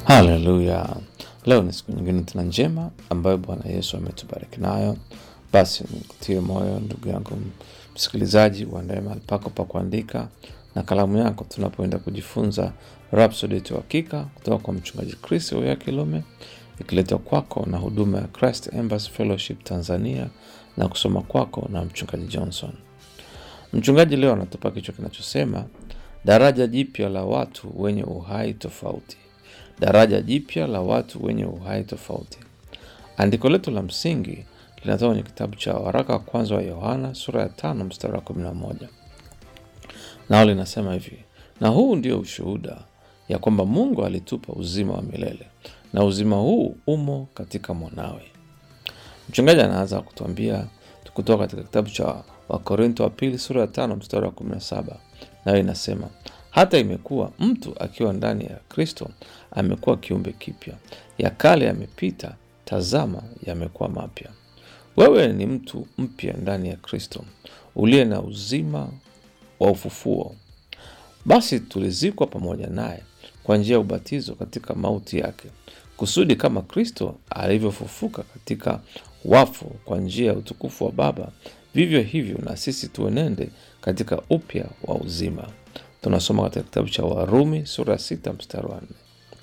Haleluya! Leo ni siku nyingine tena njema ambayo Bwana Yesu ametubariki nayo. Basi nikutie moyo ndugu yangu msikilizaji, uandae mahali pako pa kuandika na kalamu yako, tunapoenda kujifunza Rhapsody yetu ya Hakika kutoka kwa mchungaji Chris Oya Kilome, ikiletwa kwako na huduma ya Christ Embassy Fellowship Tanzania na kusoma kwako na mchungaji Johnson. Mchungaji leo anatupa kichwa kinachosema daraja jipya la watu wenye uhai tofauti. Daraja jipya la watu wenye uhai tofauti. Andiko letu la msingi linatoka kwenye kitabu cha waraka wa kwanza wa Yohana sura ya tano mstari wa kumi na moja nao linasema hivi: na huu ndio ushuhuda ya kwamba Mungu alitupa uzima wa milele na uzima huu umo katika mwanawe. Mchungaji anaanza kutuambia kutoka katika kitabu cha Wakorinto wa pili sura ya tano mstari wa kumi na saba nayo inasema hata imekuwa mtu akiwa ndani ya Kristo amekuwa kiumbe kipya, ya kale yamepita, tazama yamekuwa mapya. Wewe ni mtu mpya ndani ya Kristo uliye na uzima wa ufufuo. Basi tulizikwa pamoja naye kwa njia ya ubatizo katika mauti yake, kusudi kama Kristo alivyofufuka katika wafu kwa njia ya utukufu wa Baba, vivyo hivyo na sisi tuenende katika upya wa uzima. Tunasoma katika kitabu cha Warumi sura ya sita mstari wa nne.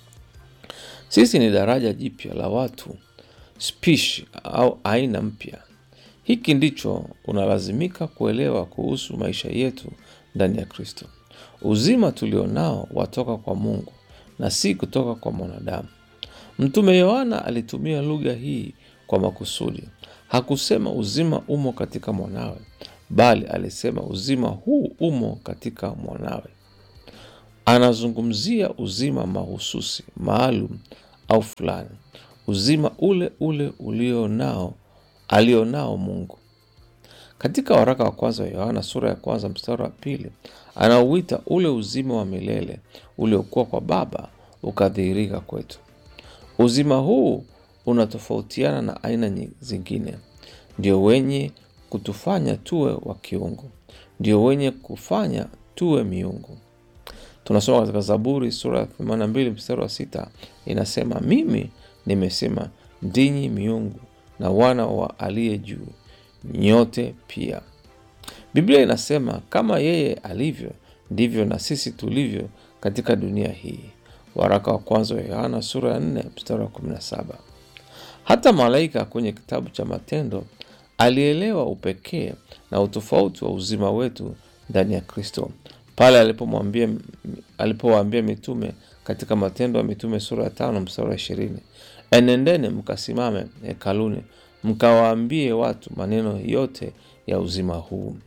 Sisi ni daraja jipya la watu, spishi au aina mpya. Hiki ndicho unalazimika kuelewa kuhusu maisha yetu ndani ya Kristo. Uzima tulionao watoka kwa Mungu na si kutoka kwa mwanadamu. Mtume Yohana alitumia lugha hii kwa makusudi. Hakusema uzima umo katika mwanawe, bali alisema uzima huu umo katika mwanawe. Anazungumzia uzima mahususi, maalum au fulani, uzima ule ule ulionao alionao Mungu. Katika waraka wa kwanza wa Yohana sura ya kwanza mstari wa pili anauita ule uzima wa milele uliokuwa kwa Baba ukadhihirika kwetu. Uzima huu unatofautiana na aina zingine, ndio wenye kutufanya tuwe wa kiungu, ndio wenye kufanya tuwe miungu. Tunasoma katika Zaburi sura ya 82 mstari wa sita inasema, mimi nimesema ndinyi miungu na wana wa aliye juu, nyote pia. Biblia inasema kama yeye alivyo ndivyo na sisi tulivyo katika dunia hii. Waraka wa kwanza wa Yohana sura ya 4 mstari wa 17. Hata malaika kwenye kitabu cha Matendo alielewa upekee na utofauti wa uzima wetu ndani ya Kristo pale alipomwambia alipowaambia mitume katika Matendo ya Mitume sura ya tano mstari wa ishirini enendeni mkasimame hekaluni mkawaambie watu maneno yote ya uzima huu.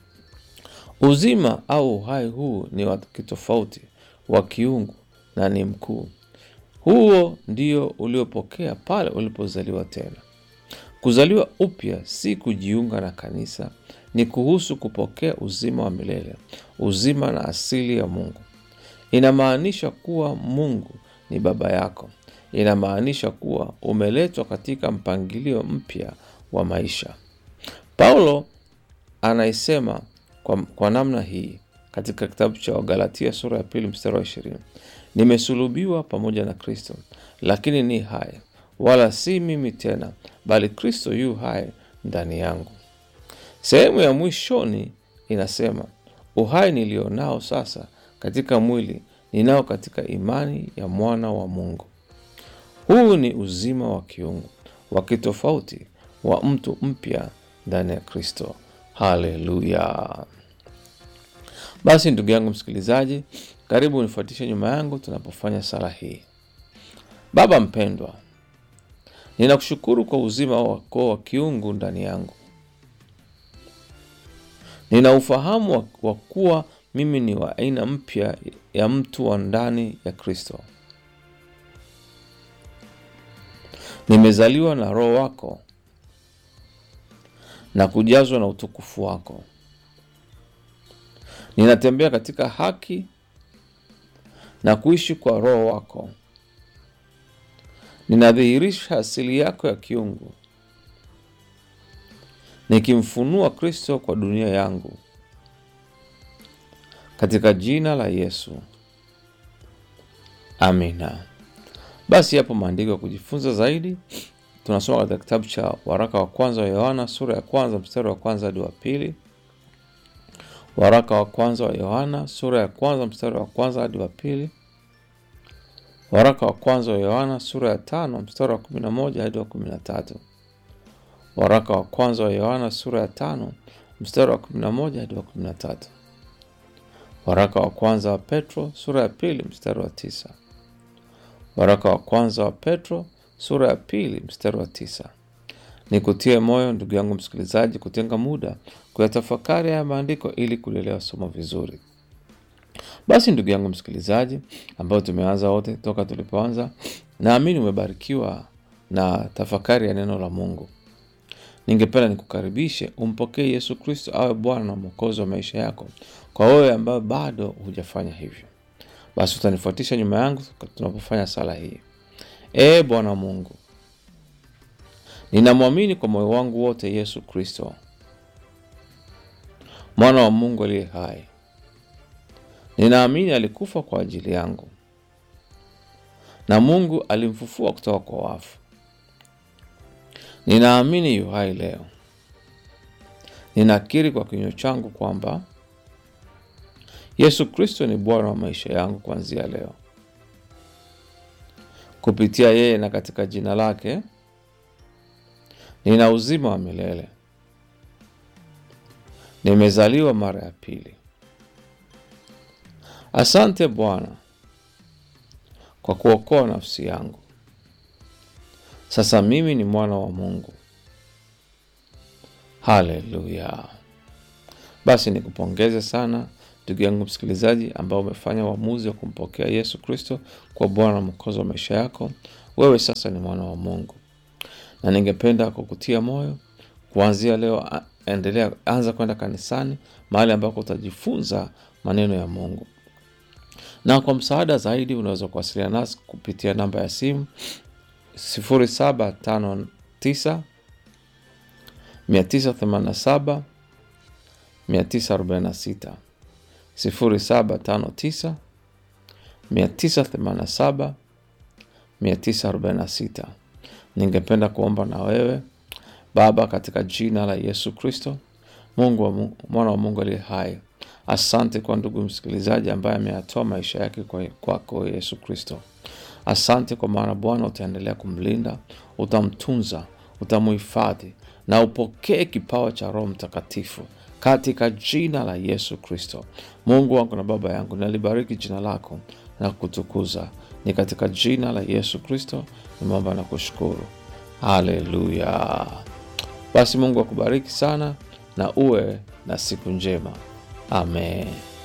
Uzima au uhai huu ni wa kitofauti, wa kiungu na ni mkuu. Huo ndio uliopokea pale ulipozaliwa tena. Kuzaliwa upya si kujiunga na kanisa, ni kuhusu kupokea uzima wa milele, uzima na asili ya Mungu. Inamaanisha kuwa Mungu ni baba yako. Inamaanisha kuwa umeletwa katika mpangilio mpya wa maisha. Paulo anaisema kwa, kwa namna hii katika kitabu cha Wagalatia sura ya pili mstari wa ishirini nimesulubiwa pamoja na Kristo, lakini ni hai, wala si mimi tena, bali Kristo yu hai ndani yangu. Sehemu ya mwishoni inasema uhai nilionao sasa katika mwili ninao katika imani ya mwana wa Mungu. Huu ni uzima wa kiungu wa kitofauti wa mtu mpya ndani ya Kristo. Haleluya! Basi ndugu yangu msikilizaji, karibu unifuatishe nyuma yangu tunapofanya sala hii. Baba mpendwa, ninakushukuru kwa uzima wako wa kiungu ndani yangu. Nina ufahamu wa kuwa mimi ni wa aina mpya ya mtu wa ndani ya Kristo. Nimezaliwa na Roho wako na kujazwa na utukufu wako. Ninatembea katika haki na kuishi kwa Roho wako. Ninadhihirisha asili yako ya kiungu, nikimfunua Kristo kwa dunia yangu, katika jina la Yesu, amina. Basi yapo maandiko ya kujifunza zaidi. Tunasoma katika kitabu cha waraka wa kwanza wa Yohana sura ya kwanza mstari wa kwanza hadi wa pili. Waraka wa kwanza wa Yohana sura ya kwanza mstari wa kwanza hadi wa pili. Waraka wa kwanza wa Yohana sura ya tano mstari wa kumi na moja hadi wa kumi na tatu. Waraka wa kwanza wa Yohana sura ya tano mstari wa kumi na moja hadi wa kumi na tatu. Waraka wa kwanza wa Petro sura ya pili mstari wa tisa. Waraka wa kwanza wa Petro sura ya pili mstari wa tisa. Nikutie moyo ndugu yangu msikilizaji, kutenga muda kuyatafakari haya maandiko ili kulielewa somo vizuri. Basi ndugu yangu msikilizaji, ambao tumeanza wote toka tulipoanza, naamini umebarikiwa na tafakari ya neno la Mungu. Ningependa nikukaribishe umpokee Yesu Kristo awe Bwana na Mwokozi wa maisha yako, kwa wewe ambayo bado hujafanya hivyo. Basi utanifuatisha nyuma yangu tunapofanya sala hii. Ee Bwana Mungu, ninamwamini kwa moyo wangu wote Yesu Kristo, mwana wa Mungu aliye hai. Ninaamini alikufa kwa ajili yangu na Mungu alimfufua kutoka kwa wafu. Ninaamini yu hai leo. Ninakiri kwa kinywa changu kwamba Yesu Kristo ni Bwana wa maisha yangu kuanzia leo. Kupitia yeye na katika jina lake nina uzima wa milele. Nimezaliwa mara ya pili. Asante Bwana kwa kuokoa nafsi yangu. Sasa mimi ni mwana wa Mungu. Haleluya! Basi nikupongeze sana ndugu yangu msikilizaji, ambao umefanya uamuzi wa kumpokea Yesu Kristo kwa Bwana na Mwokozi wa maisha yako. Wewe sasa ni mwana wa Mungu, na ningependa kukutia moyo kuanzia leo, endelea, anza kwenda kanisani, mahali ambako utajifunza maneno ya Mungu. Na kwa msaada zaidi unaweza kuwasiliana nasi kupitia namba ya simu 0759 987 946 0759 987 946. Ningependa kuomba na wewe. Baba, katika jina la Yesu Kristo, Mungu wa Mungu, mwana wa Mungu aliye hai, asante kwa ndugu msikilizaji ambaye ameyatoa maisha yake kwako kwa Yesu Kristo. Asante kwa maana Bwana utaendelea kumlinda, utamtunza, utamuhifadhi na upokee kipawa cha Roho Mtakatifu katika jina la Yesu Kristo. Mungu wangu na Baba yangu, nalibariki jina lako na kutukuza. Ni katika jina la Yesu Kristo nimeomba na kushukuru, haleluya. Basi Mungu akubariki sana na uwe na siku njema, amen.